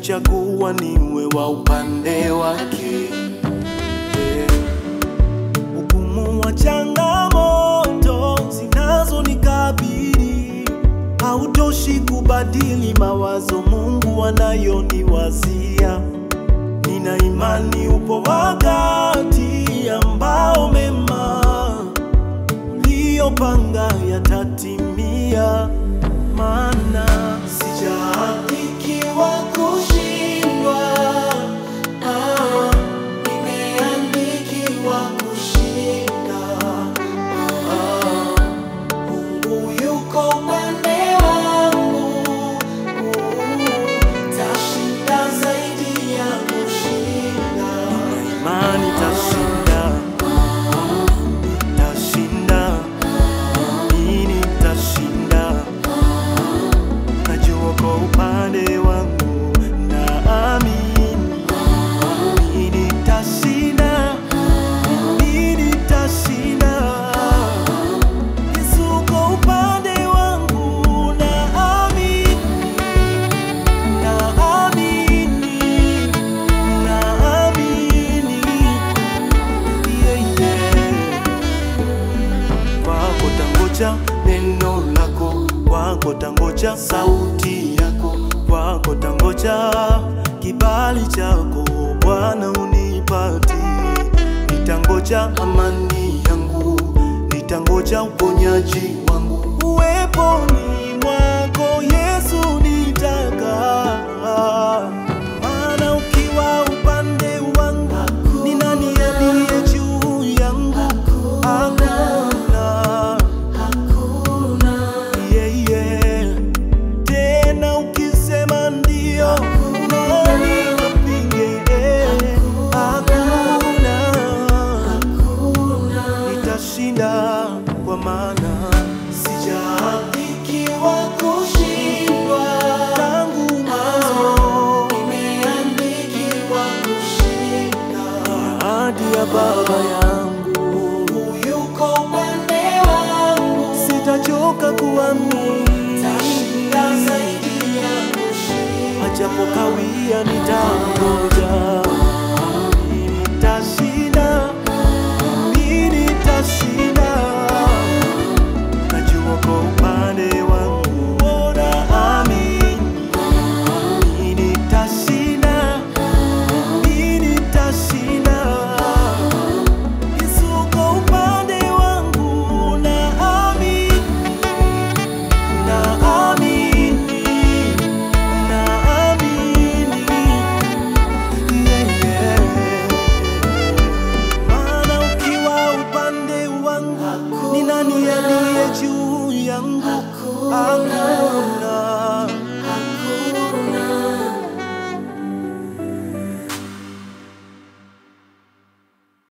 amenichagua niwe wa upande wake. Eh, Ugumu wa changamoto zinazonikabili hautoshi kubadili mawazo Mungu anayoniwazia. Nina imani upo wakati ambao mema uliyopanga yatatimia, maana sijaandikiwa kushindwa, ah, nimeandikiwa kushinda. Ah, Mungu yuko upande wangu, tashinda zaidi ya kushinda. Nina imani tashinda, tashinda, mimi tashinda. Najua kwa upande wangu naamini mimi nitashinda, mimi nitashinda. Yesu kwa upande wangu naamini, naamini, naamini, yeah, yeah. Kwako tangoja neno lako, kwako tangoja sauti yako, kwako tangoja kibali chako Bwana unipatie. Nitangoja amani yangu, nitangoja uponyaji wangu uweponi mwako Yesu nitakaa. Maana ukiwa upande wangu, ni nani aliye juu yangu? Hakuna. Yeah, yeah. Tena ukisema ndio, nani apinge? Hakuna. Nitashinda kwa maana sijaandikiwa kushindwa tangu mwanzo, nimeandikiwa kushinda. Ahadi ya Baba yangu, Mungu yuko upande wangu, sitachoka kuamini, tashinda zaidi ya kushinda. Ajapo kawia nitangoja